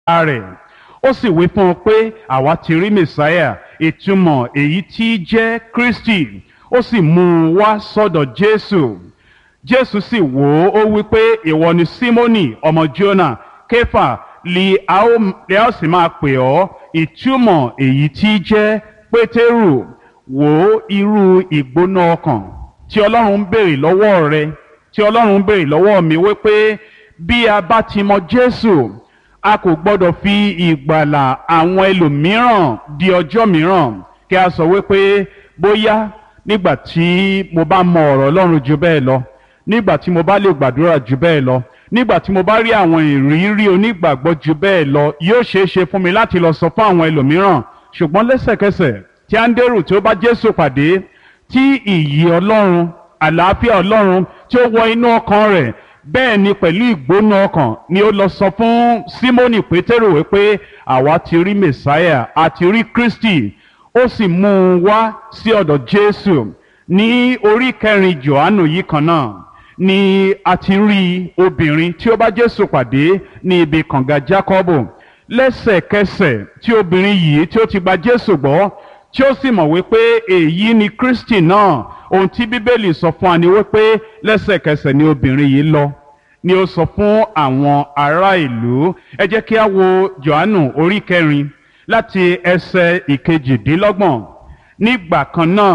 rẹ̀ ó sì wí fún un pé àwa ti rí mẹsáyà ìtumọ̀ èyí tí jẹ́ kristi ó sì mú un wá sọ́dọ̀ jésù jésù sì wò ó ó wí pé ìwọ ni símónì ọmọ jónà kéfà li a ó li a ó sì máa pè ọ́ ìtumọ̀ èyí tí jẹ́ pétérù wò ó irú ìgbóná ọkàn tí ọlọ́run ń béèrè lọ́wọ́ rẹ tí ọlọ́run ń béèrè lọ́wọ́ mi wípé bí a bá ti mọ jésù a kò gbọ́dọ̀ fi ìgbàlà àwọn ẹlòmíràn di ọjọ́ mìíràn kí a sọ wípé bóyá nígbà tí mo bá mọ ọ̀rọ̀ ọlọ́run ju bẹ́ẹ̀ lọ nígbà tí mo bá lè gbàdúrà ju bẹ́ẹ̀ lọ nígbà tí mo bá rí àwọn ìrírí onígbàgbọ́ ju bẹ́ẹ̀ lọ yóò ṣeé ṣe fún mi láti lọ sọ fún àwọn ẹlòmíràn ṣùgbọ́n lẹ́sẹ̀kẹsẹ̀ tí áńdérù tí ó bá jésù pàdé tí ìyì ọlọ́run àlàáfíà ọlọ́run tí ó wọ inú ọkàn rẹ̀ bẹ́ẹ̀ ni pẹ̀lú ìgbóná ọkàn ni ó lọ sọ fún símónì pétérù wípé àwa ti rí mẹsáyà àti rí kristi ó sì mú un wá sí ọ̀dọ̀ jésù ní orí kẹrin johannu yìí kan náà ni a ti rí obìnrin tí ó bá jésù pàdé ní ibi kànga jákọ́bù lẹ́sẹ̀kẹsẹ̀ tí obìnrin yìí tí ó ti gba jésù gbọ́ tí ó sì mọ̀ wípé èyí ni kristi náà ohun tí bíbélì sọ fún wa ni wípé lẹ́sẹ̀kẹsẹ̀ ni obìnrin yìí lọ ni ó sọ fún àwọn ará ìlú ẹ jẹ́ kí a wo johannu orí kẹrin láti ẹsẹ̀ ìkejìdínlọ́gbọ̀n nígbà kan náà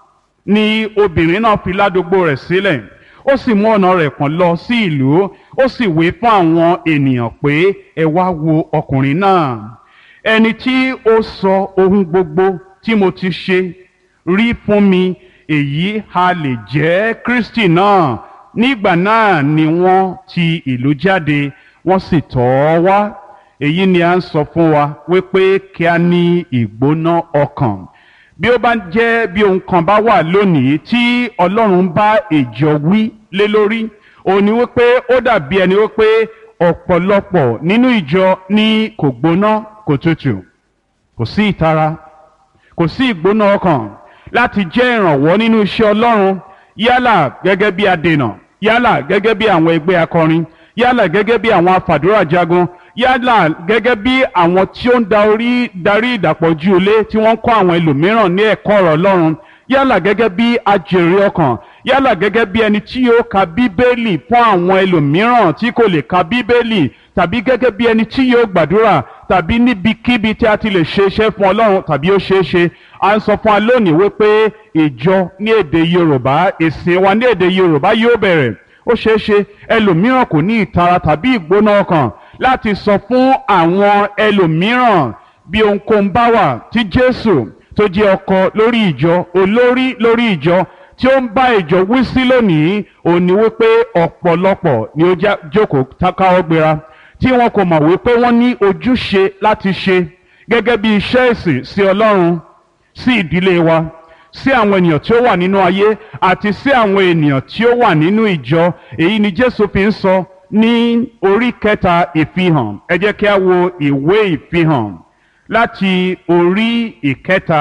ni obìnrin náà fi ládùúgbò rẹ̀ sílẹ̀ ó sì mú ọ̀nà rẹ̀ kàn lọ sí ìlú ó sì wí fún àwọn ènìyàn pé ẹ wá wo ọkùnrin náà ẹni tí ó sọ ohun gbogbo tí mo ti ṣe rí fún mi èyí ha lè jẹ́ kristi náà nígbà náà ni wọ́n ti ìlú jáde wọ́n sì tọ̀ ọ́ wá èyí ni a ń sọ fún wa wípé kí a ní ìgbóná ọkàn bí ó bá jẹ́ bí ohun kan bá wà lónìí tí ọlọ́run bá ìjọ wí lé lórí òun ni wípé ó dàbí ẹni wípé ọ̀pọ̀lọpọ̀ nínú ìjọ ní kò gbóná kò tutù kò sí ìtara kò sí ìgbóná ọkàn láti jẹ́ ìrànwọ́ nínú iṣẹ́ ọlọ́run yálà gẹ́gẹ́ bí adènà yálà gẹ́gẹ́ bí àwọn ẹgbẹ́ akọrin yálà gẹ́gẹ́ bí àwọn afàdúrà jagun yálà gẹ́gẹ́ bí àwọn tí ó ń da orí darí ìdàpọ̀jù ilé tí wọ́n ń kọ́ àwọn ẹlòmíràn ní ẹ̀kọ́ ọ̀rọ̀ ọlọ́run yálà gẹ́gẹ́ bí ajèrè ọkàn yálà gẹ́gẹ́ bí ẹni tí yóò ka bíbélì fún àwọn ẹlòmíràn tí kò lè ka bíbélì tàbí gẹ́gẹ́ bí ẹni tí yóò gbàdúrà tàbí níbikíbi tí a ti lè ṣe iṣẹ́ fún ọlọ́run tàbí ó ṣeé ṣe à ń sọ fún wa lónìí wípé ìjọ ní èdè yorùbá ìsìn wa ní èdè yorùbá yóò bẹ̀rẹ̀ ó ṣeé ṣe ẹlòmíràn kò ní ìtara tàbí ìgbóná ọkàn láti sọ fún àwọn ẹlòmíràn bí ohunkóhun bá wà tí jésù tó jẹ́ ọkọ lórí ìjọ olórí lórí ìjọ tí ó ń bá ìjọ wí sí lónìí òun ni wípé ọ̀pọ̀lọpọ̀ ni ó jókòó káwọ́ gbéra tí wọn kò mọ̀ wípé wọ́n ní ojúṣe láti ṣe gẹ́gẹ́ bí iṣẹ́ ìsìn sí ọlọ́run sí ìdílé wa sí àwọn ènìyàn tí ó wà nínú ayé àti sí àwọn ènìyàn tí ó wà nínú ìjọ èyí ni jésù fi ń sọ ní orí kẹta ìfihàn ẹ jẹ́ kí a wo ìwé ìfihàn láti orí ìkẹta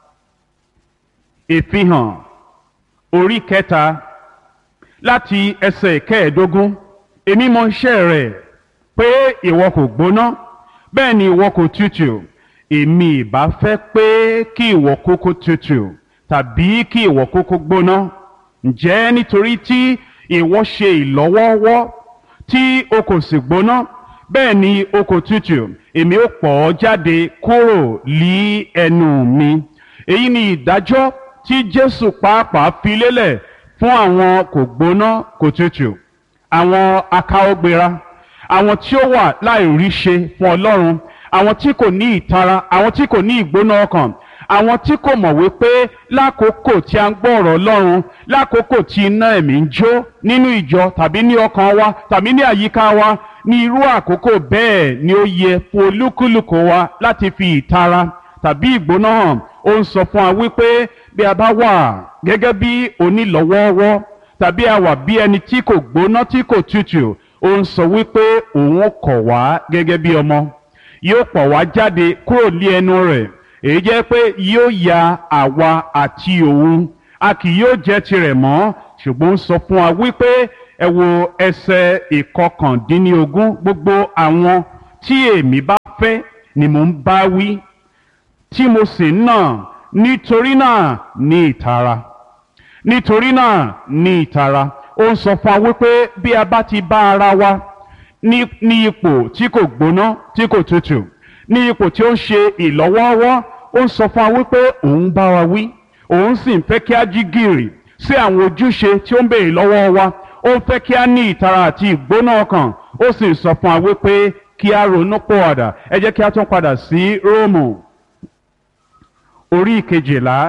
ìfihàn orí kẹta láti ẹsẹ̀ ìkẹẹ̀ẹ́dógún èmi mọ iṣẹ́ rẹ̀ pé ìwọ kò gbóná bẹ́ẹ̀ ni ìwọ kò tutù èmi ìbá fẹ́ pé kí ìwọ kúkú tutù tàbí kí ìwọ kúkú gbóná ǹjẹ́ nítorí tí ìwọ ṣe ìlọ́wọ́wọ́ tí o kò sì gbóná bẹ́ẹ̀ ni o kò tutù èmi ó pọ̀ ọ́ jáde kúrò lí ẹnu mi èyí ni ìdájọ́ tí Jésù pàápàá fi lélẹ̀ fún àwọn kò gbóná kò tutù àwọn akáwọ́gbéra àwọn tí ó wà láìrí ṣe fún Ọlọ́run àwọn tí kò ní ìtara àwọn tí kò ní ìgbóná ọkàn àwọn tí kò mọ̀ wípé lákòókò tí a ń gbọ́ ọ̀rọ̀ Ọlọ́run lákòókò tí iná ẹ̀mí ń jó nínú ìjọ tàbí ní ọkàn wa tàbí ní àyíká wa ní irú àkókò bẹ́ẹ̀ ni ó yẹ fún olúkúlùkù wa láti fi ìtara tàbí ìgbóná hàn ó ń sọ fún wa wípé bí a bá wà gẹ́gẹ́ bí onílọ́wọ́ọ́wọ́ tàbí a wà bí ẹni tí kò gbóná tí kò tutù ó ń sọ wípé òun kọ̀ wá gẹ́gẹ́ bí ọmọ yóò pọ̀ wá jáde kúrò ní ẹnu rẹ̀ èyí jẹ́ pé yóò ya àwa àti òun a kì yóò jẹ́ tirẹ̀ mọ́ ṣùgbọ́n ó sọ fún wa wípé ẹ wo ẹsẹ̀ ìkọkàndínlógún gbogbo àwọn tí èmi bá fẹ́ ni mò ń bá wí tí mo sì ń nà nítorí náà ní ìtara nítorí náà ní ìtara ó ń sọ fún wa wípé bí a bá ti bá ara wa ní ní ipò tí kò gbóná tí kò tutù ní ipò tí ó ń ṣe ìlọ́wọ́ọ́wọ́ ó ń sọ fún wa wípé òun bá wa wí òun sì ń fẹ́ kí a jí gìrì sí àwọn ojúṣe tí ó ń béèrè lọ́wọ́ wa ó ń fẹ́ kí a ní ìtara àti ìgbóná ọkàn ó sì ń sọ fún wa wípé kí a ronú pọ̀ọ̀dà ẹ jẹ́ kí a tún padà sí róòmù orí kejìlá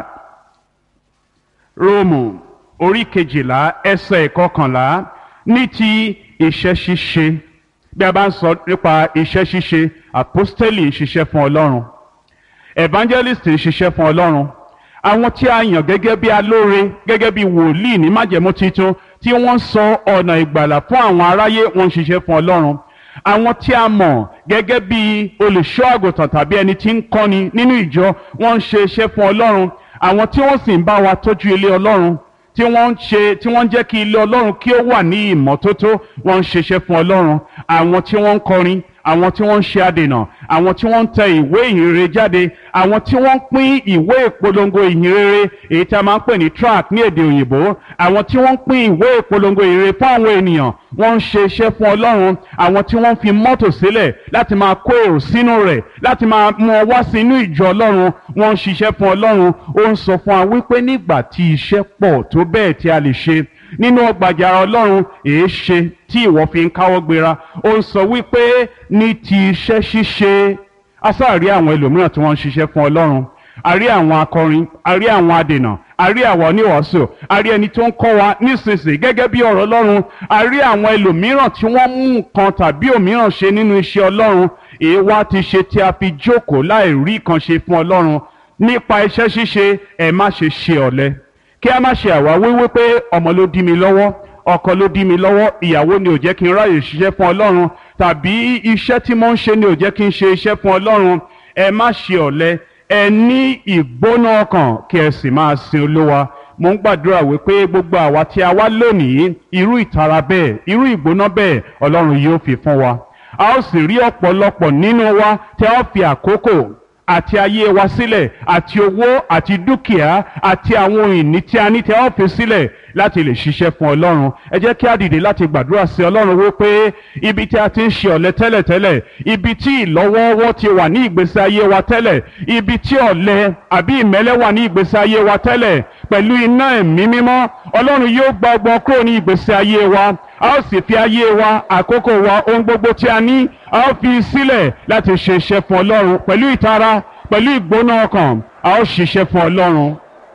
róòmù orí kejìlá ẹsẹ̀ ìkọkànlá ní ti iṣẹ́ ṣíṣe bí a bá ń sọ nípa iṣẹ́ ṣíṣe àpọ́stélì ń ṣiṣẹ́ fún ọlọ́run evangelist ń ṣiṣẹ́ fún ọlọ́run àwọn tí a yàn gẹ́gẹ́ bí alóore gẹ́gẹ́ bí wòlíì ní májẹ̀mú titun tí wọ́n sọ ọ̀nà ìgbàlà fún àwọn aráyé wọ́n ń ṣiṣẹ́ fún ọlọ́run àwọn tí a mọ̀ gẹ́gẹ́ bí olùṣọ́ àgùntàn tàbí ẹni tí ń kọ́ni nínú ìjọ wọ́n ń ṣe iṣẹ́ fún ọlọ́run àwọn tí wọ́n sì ń bá wa tọ́jú ilé ọlọ́run tí wọ́n ń ṣe tí wọ́n ń jẹ́ kí ilé ọlọ́run kí ó wà ní ìmọ́tótó wọ́n ń ṣiṣẹ́ fún ọlọ́run àwọn tí wọ́n ń kọrin àwọn tí wọ́n ń ṣe adènà àwọn tí wọ́n ń tẹ ìwé ìhìnrere jáde àwọn tí wọ́n ń pín ìwé ìpolongo ìhìnrere èyí tí a máa ń pè ní tract ní èdè òyìnbó àwọn tí wọ́n ń pín ìwé ìpolongo ìhìnrere fún àwọn ènìyàn wọ́n ń ṣe iṣẹ́ fún ọlọ́run àwọn tí wọ́n ń fi mọ́tò sílẹ̀ láti máa kó èrò sínú rẹ̀ láti máa mú ọ wá sínú ìjọ ọlọ́run wọ́n ń ṣiṣẹ́ fún ọlọ́run ó ń sọ fún wa wípé nígbà tí iṣẹ́ pọ̀ tó bẹ́ẹ̀ tí a lè ṣe nínú ọgbàjà ọlọ́run èé ṣe tí ìwọ fi ń káwọ́ gbéra ó ń sọ wípé ní ti iṣẹ́ ṣíṣe asáàrí àwọn ẹlòmíràn tí wọ́n ń ṣiṣẹ́ fún ọlọ́run a rí àwọn akọrin a rí àwọn adènà a rí àwọn oníwàásù a rí ẹni tó ń kọ́ wa nísinsìnyí gẹ́gẹ́ bí ọ̀rọ̀ ọlọ́run a rí àwọn ẹlòmíràn tí wọ́n mú nǹkan tàbí òmíràn ṣe nínú iṣẹ́ ọlọ́run èé wá ti ṣe tí a fi jókòó láì rí kan ṣe fún ọlọ́run nípa iṣẹ́ ṣíṣe ẹ má ṣe ṣe ọ̀lẹ kí a má ṣe àwáwí wípé ọmọ ló dí mi lọ́wọ́ ọkọ ló dí mi lọ́wọ́ ìyàwó ni ò jẹ́ kí n ráyè ṣiṣẹ́ fún ọlọ́run tàbí iṣẹ́ tí mo ń ṣe ni ò jẹ́ kí n ṣe iṣẹ́ fún ọlọ́run ẹ má ṣe ọ̀lẹ ẹ ní ìgbóná ọkàn kí ẹ sì máa sin olúwa mo ń gbàdúrà wípé gbogbo àwa tí a wá lónìí irú ìtara bẹ́ẹ̀ irú ìgbóná bẹ́ẹ̀ ọlọ́run yóò fi fún wa a ó sì rí ọ̀pọ̀lọpọ̀ nínú wa tí a ó fi àkókò àti ayé wa sílẹ̀ àti owó àti dúkìá àti àwọn ohun ìní tí a ní tí a ó fi sílẹ̀ láti lè ṣiṣẹ́ fún ọlọ́run ẹ jẹ́ kí a dìde láti gbàdúrà sí ọlọ́run wípé ibi tí a ti ń ṣe ọ̀lẹ tẹ́lẹ̀tẹ́lẹ̀ ibi tí ìlọ́wọ́wọ́ ti wà ní ìgbésí ayé wa tẹ́lẹ̀ ibi tí ọ̀lẹ àbí ìmẹ́lẹ́ wà ní ìgbésí ayé wa tẹ́lẹ̀ pẹ̀lú iná ẹ̀mí mímọ́ ọlọ́run yóò gba ọgbọ́n kúrò ní ìgbésí ayé wa a ó sì fi ayé wa àkókò wa ohun gbogbo tí a ní a ó fi sílẹ̀ láti ṣe iṣẹ́ fún ọlọ́run pẹ̀lú ìtara pẹ̀lú ìgbóná ọkàn a ó ṣiṣẹ́ fún ọlọ́run.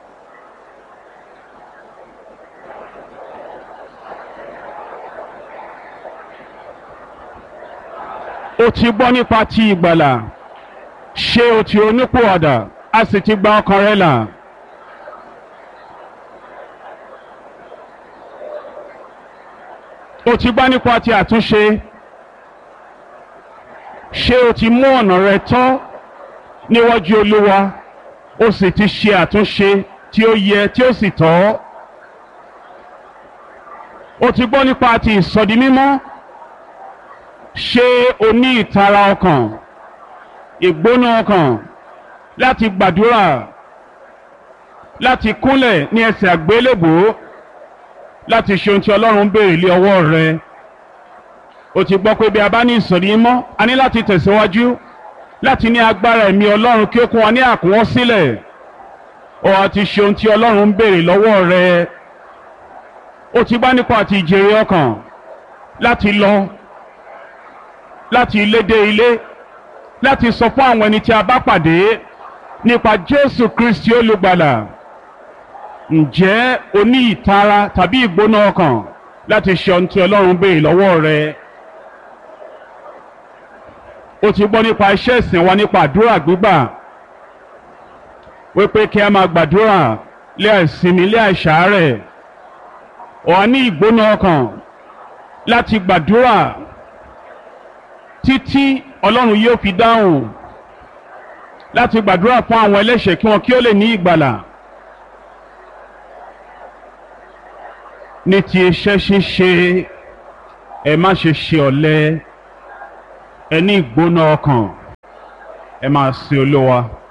o ti gbọ́ nípa ti ìgbàlà ṣé o ti onípòwàdà a sì ti gba ọkàn rẹ là. o ti gbọ́ nípa ti àtúnṣe ṣé o ti mú ọ̀nà rẹ tọ́ níwájú olúwa o sì ti ṣe àtúnṣe tí ó yẹ tí ó sì tọ́ o ti gbọ́ nípa ti ìsọdi mímọ́ ṣé o ní ìtara ọkàn ìgbóná ọkàn láti gbàdúrà láti kúnlẹ̀ ní ẹsẹ̀ àgbélébùú láti ṣe ohun tí ọlọ́run ń béèrè lé ọwọ́ rẹ o ti gbọ́ pé bí a bá ní ìsọ̀rí mọ́ a ní láti tẹ̀síwájú láti ní agbára ẹ̀mí ọlọ́run kí ó kún wa ní àkúnwọ́ sílẹ̀ o àti ṣe ohun tí ọlọ́run ń béèrè lọ́wọ́ rẹ o ti bá nípa àti ìjèrè ọkàn láti lọ láti ilé dé ilé láti sọ fún àwọn ẹni tí a bá pàdé nípa Jésù Kristi olùgbàlà ǹjẹ́ o ní ìtara tàbí ìgbóná ọkàn láti ṣe ohun tí Ọlọ́run béèrè lọ́wọ́ rẹ o ti gbọ́ nípa iṣẹ́ ìsìn wa nípa àdúrà gbígbà wípé kí a máa gbàdúrà lé àìsinmi lé àìsàárẹ̀ ọ̀ ní ìgbóná ọkàn láti gbàdúrà títí ọlọ́run yóò fi dáhùn láti gbàdúrà fún àwọn ẹlẹ́ṣẹ̀ kí wọn kí ó lè ní ìgbàlà ní ti iṣẹ́ ṣíṣe ẹ má ṣe ṣe ọ̀lẹ ẹ ní ìgbóná ọkàn ẹ máa sin olówa